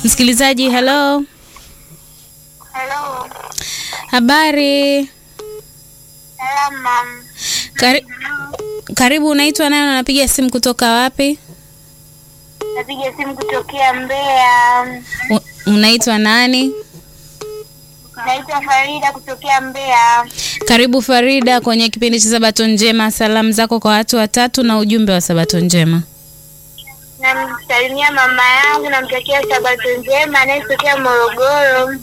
Msikilizaji, hello, Hello. habari? Salama. Kari, karibu. Unaitwa nani? Unapiga simu kutoka wapi? Napiga simu kutokea Mbeya. U- Unaitwa nani? Naitwa Farida kutokea Mbeya. Karibu Farida kwenye kipindi cha Sabato Njema. Salamu zako kwa watu watatu na ujumbe wa Sabato Njema. Namsalimia mama yangu, namtakia sabato njema anayetokea Morogoro.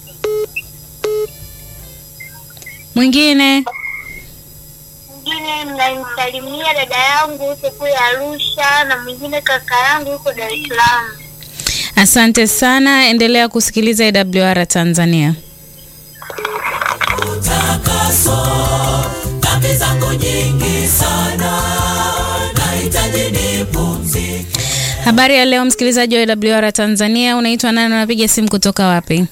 Mwingine Mwingine namsalimia dada yangu huko kule Arusha, na mwingine kaka yangu huko Dar es Salaam. asante sana, endelea kusikiliza AWR Tanzania. utakaso dhambi zangu nyingi sana nahitaji nipumzike Habari ya leo, msikilizaji wa AWR Tanzania, unaitwa nani? Unapiga simu kutoka wapi?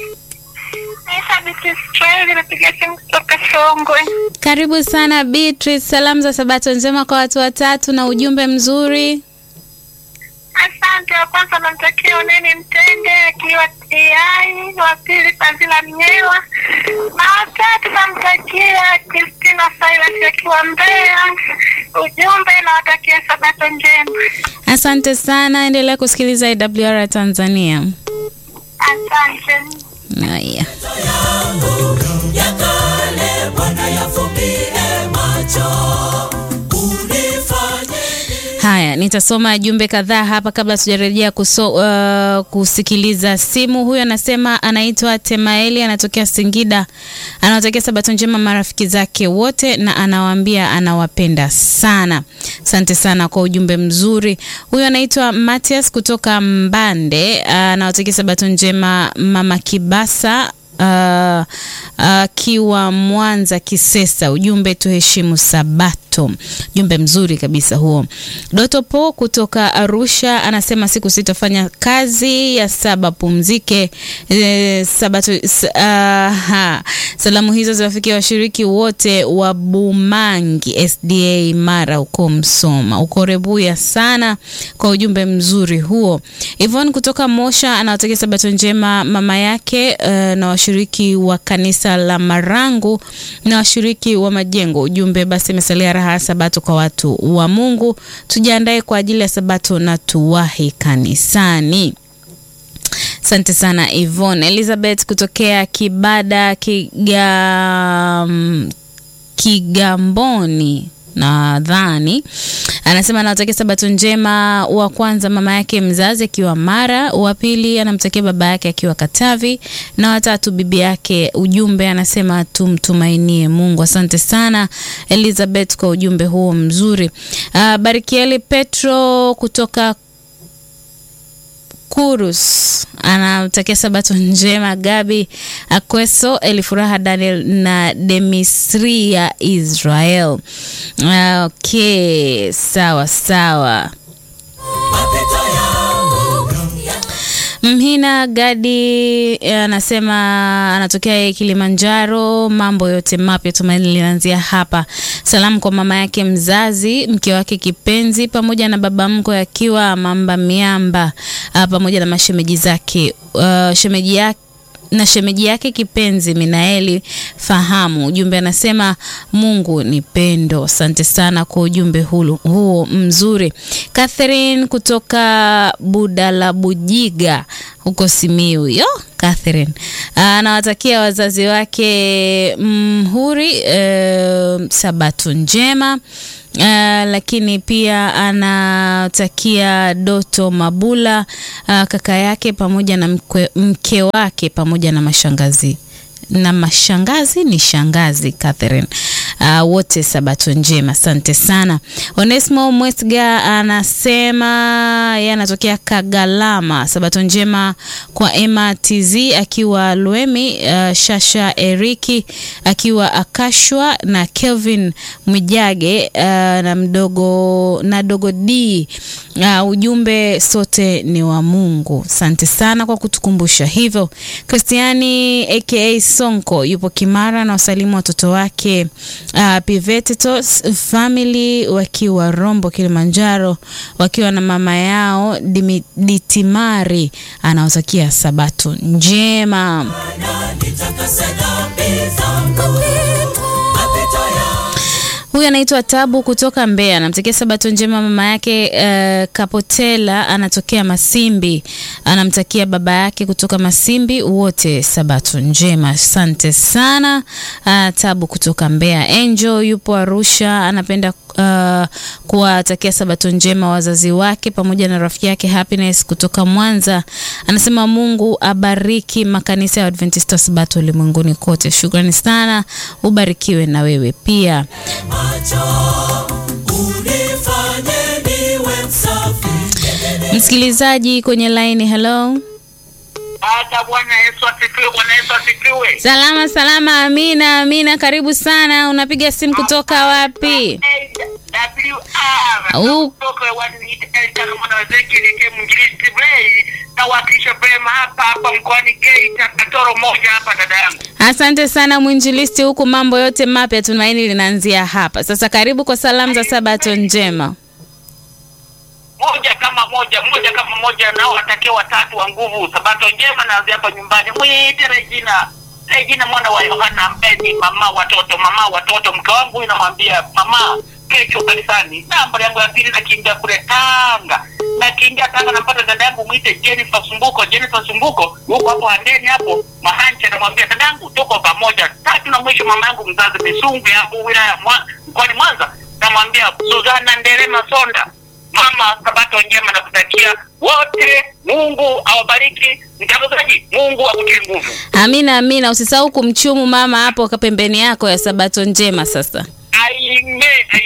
Kiswahili, napiga simu kutoka Songwe. Karibu sana Beatrice, salamu za Sabato njema kwa watu watatu na ujumbe mzuri. Asante. Wa kwanza namtakia Uneni Mtende akiwa TI, wa pili Fadhila Mnyewa, na watatu namtakia Kristina Silas akiwa Mbeya. Ujumbe nawatakia sabato njema. Asante sana, endelea kusikiliza AWR Tanzania. Asante. Haya. yangu ya kale bwana yafumbie macho unifanye Haya, nitasoma jumbe kadhaa hapa kabla tujarejea kuso, uh, kusikiliza simu. Huyu anasema anaitwa Temaeli, anatokea Singida, anawatakia sabato njema marafiki zake wote na anawaambia anawapenda sana. Asante sana kwa ujumbe mzuri. Huyu anaitwa Matias kutoka Mbande, uh, anawatakia sabato njema mama Kibasa akiwa uh, uh, Mwanza Kisesa. Ujumbe tuheshimu Sabato. Ujumbe mzuri kabisa huo. Doto Po kutoka Arusha anasema siku sitafanya kazi ya saba pumzike. E, sabato s, uh, ha. Salamu hizo ziwafikia washiriki wote wa Bumangi SDA Mara huko Msoma. Uko Rebuya sana kwa ujumbe mzuri huo. Yvonne kutoka Mosha anawatakia sabato njema mama yake uh, na washiriki wa kanisa la Marangu na washiriki wa majengo. Ujumbe basi imesalia raha ya sabato kwa watu wa Mungu, tujiandae kwa ajili ya sabato na tuwahi kanisani. Asante sana Yvonne. Elizabeth kutokea Kibada Kigam, Kigamboni nadhani anasema anawatakia sabato njema. Wa kwanza mama yake mzazi akiwa Mara, wa pili anamtakia baba yake akiwa Katavi, na watatu bibi yake. Ujumbe anasema tumtumainie Mungu. Asante sana Elizabeth kwa ujumbe huo mzuri. Uh, Barikieli Petro kutoka Kurus anamtakia sabato njema Gabi Akweso, Elifuraha Daniel na Demisria Israel. Okay, sawa sawa. mapito yangu ya Mhina Gadi anasema anatokea Kilimanjaro. Mambo yote mapya tumaini linaanzia hapa. Salamu kwa mama yake mzazi, mke wake kipenzi, pamoja na baba mkwe akiwa Mamba Miamba, ah, pamoja na mashemeji zake, uh, shemeji yake na shemeji yake kipenzi Minaeli Fahamu. Ujumbe anasema Mungu ni pendo. Asante sana kwa ujumbe hulu, huo mzuri. Catherine kutoka Budalabujiga huko Simiu. Yo, Catherine anawatakia wazazi wake mhuri e, sabato njema. Uh, lakini pia anatakia Doto Mabula uh, kaka yake pamoja na mkwe, mke wake pamoja na mashangazi na mashangazi ni shangazi Catherine. Uh, wote sabato njema, asante sana. Onesmo Mwesga anasema yeye anatokea Kagalama. Sabato njema kwa Emma TZ akiwa Lwemi, uh, Shasha Eriki akiwa Akashwa na Kelvin Mwijage uh, na mdogo na dogo D. Uh, ujumbe sote ni wa Mungu. Asante sana kwa kutukumbusha hivyo. Kristiani aka Sonko yupo Kimara na wasalimu watoto wake uh, Pivetitos family wakiwa Rombo Kilimanjaro, wakiwa na mama yao Dimi- Ditimari, anawatakia sabato njema. nitakase dhambi zangu mapito yangu Huyu anaitwa Tabu kutoka Mbeya, anamtakia sabato njema mama yake uh, Kapotela anatokea Masimbi, anamtakia baba yake kutoka Masimbi wote sabato njema. Asante sana uh, Tabu kutoka Mbeya. Angel yupo Arusha, anapenda uh, kuwatakia sabato njema wazazi wake pamoja na rafiki yake Happiness kutoka Mwanza. Anasema Mungu abariki makanisa ya Adventista Sabato ulimwenguni kote. Shukrani sana, ubarikiwe na wewe pia. macho unifanye niwe msafi Msikilizaji kwenye line, hello. Hata Bwana Yesu asifiwe. Bwana Yesu asifiwe. Salama salama, Amina. Amina, karibu sana. Unapiga simu kutoka wapi? Au- nawakilisha vema hapa hapa mkoani Geita, Katoro moja hapa, dada yangu. Asante sana mwinjilisti, huku mambo yote mapya tumaini linaanzia hapa. Sasa karibu kwa salamu za sabato njema. moja kama moja moja kama moja nao watakia watatu wa nguvu sabato njema naanzia hapa nyumbani mwite Regina Regina mwana wa Yohana ambaye ni mama watoto mama watoto mke wangu inamwambia mama kesho kanisani namba yangu ya pili nakimbia kule Tanga nakimbia Tanga napata dada yangu mwite Jennifer Sumbuko Jennifer Sumbuko huko hapo handeni hapo mahancha namwambia dada yangu tuko pamoja tatu na mwisho mama yangu mzazi Misungwi hapo wilaya ya Mwa- mkoani Mwanza namwambia Suzana Nderema Sonda mama sabato njema na kutakia wote mungu awabariki mtangazaji mungu akutie nguvu Amina, amina. Usisahau kumchumu mama hapo pembeni yako ya sabato njema. Sasa aime